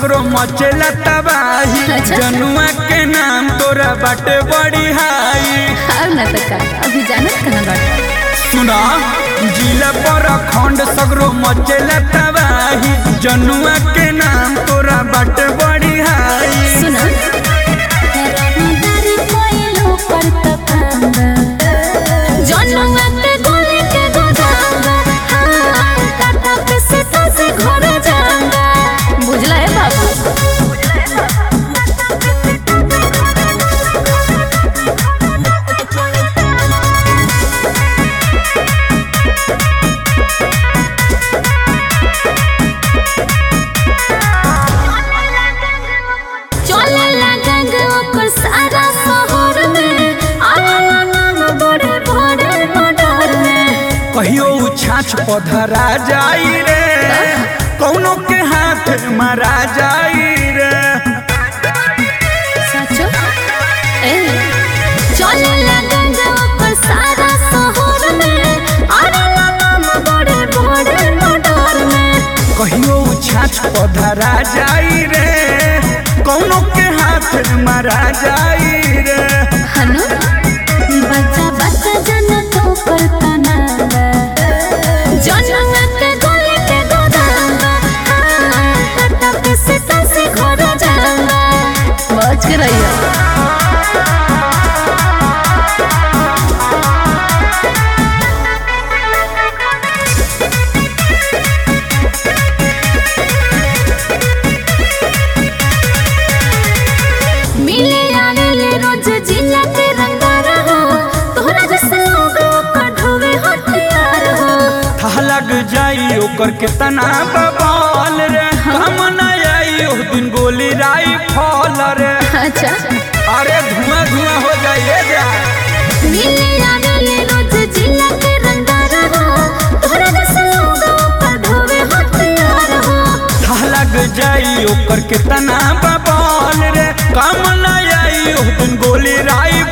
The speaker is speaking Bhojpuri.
सगरो मचेला तबाही अच्छा। जनुआ के नाम तोरा बाटे बड़ी हाई और न तो का अभी जानत कहाँ बाटे सुना जिला पर खंड सगरो मचेला तबाही जनुआ के नाम तोरा बाटे बड़ी हाई सुना जनुआ के गोली के गोदांगा हाँ, काटा पे सीता से घर जाऊंगा बुझला है बाबू चले लगंग ओकर सारा शहर में आला नाम बड़े बड़े मडर में कहियो उ छाछ पधरा जाई रे कौनो के हाथ मारा जाई रे सचो ए चले लगंग ओकर सारा शहर में आला नाम बड़े बड़े मडर में कहियो उ छाछ पधरा जाई रे कौनो के हाथ मारा जाई रे हनु बच्चा बच्चा जन तो कल्पना जनवा के गोली के गोदांगा हाँ, कटा पे सीता से घर जाऊंगा बच के रहिए मिले आने ले रोज जिला के रंगा रहो तोहरा जैसे लोग ओकर ढोवे हथियार हो था लग जाई ओकर के तना बबाल रे हम न आई ओ दिन गोली राई फॉल रे अच्छा अरे धुआं धुआं हो जाइए जा मिले आने ले रोज जिला के रंगा रहो तोहरा जैसे लोग ओकर ढोवे हथियार हो था लग जाई ओकर के तना बबाल रे काम न आई ओ दिन गोली राई